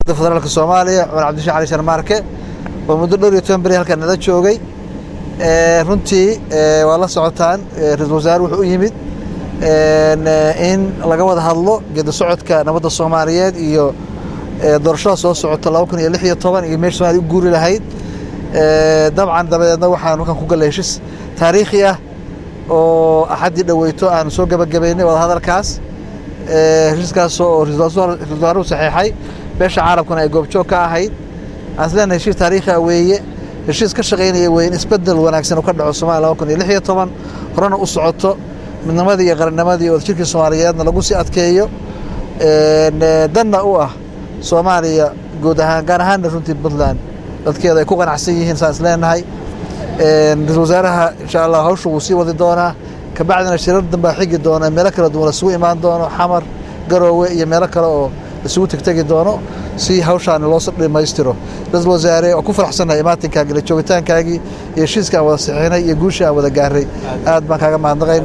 federaalk soomaaliya cumar cabdishaaq cali sharmaarke oo muddo dhowr iyo toban beri halkan nala joogay runtii waa la socotaan ra-isul wasaare wuxuu u yimid in laga wada hadlo geedi socodka nabadda soomaaliyeed iyo doorashada soo socota laba kun iyo lix iyo toban iyo meesha somaaliya u guuri lahayd dabcan dabadeedna waxaan halkan ku gallay heshis taariikhi ah oo axaddii dhoweyto aanu soo gebagabaynay wada hadalkaas heshiiskaas oo ra-isul wasaaruhu saxeexay beesha caalamkuna ay goobjoog ka ahayd aan isleena heshiis taariikhi ah weeye heshiis ka shaqaynaya weeye in isbedel wanaagsan uu ka dhaco somalia laba kun iyo lix iyo toban horena u socoto midnimadii iyo qarannimadii oo jirkii soomaaliyeedna lagu sii adkeeyo danna u ah soomaaliya guud ahaan gaar ahaanna runtii puntland dadkeeda ay ku qanacsan yihiin saan is leenahay ra-isul wasaaraha insha allah hawsha wuu sii wadi doonaa kabacdina shirar danbaa xigi doona meelo kala duwan isugu imaan doono xamar garoowe iyo meelo kale oo isugu tegtegi doono si hawshaani loo dhammaystiro ra-isul wasaare oo ku faraxsannahay imaatinkaagii la joogitaankaagii iyo heshiiska aan wada saxiixinay iyo guushii aan wada gaaray aad baan kaaga mahadnaqayna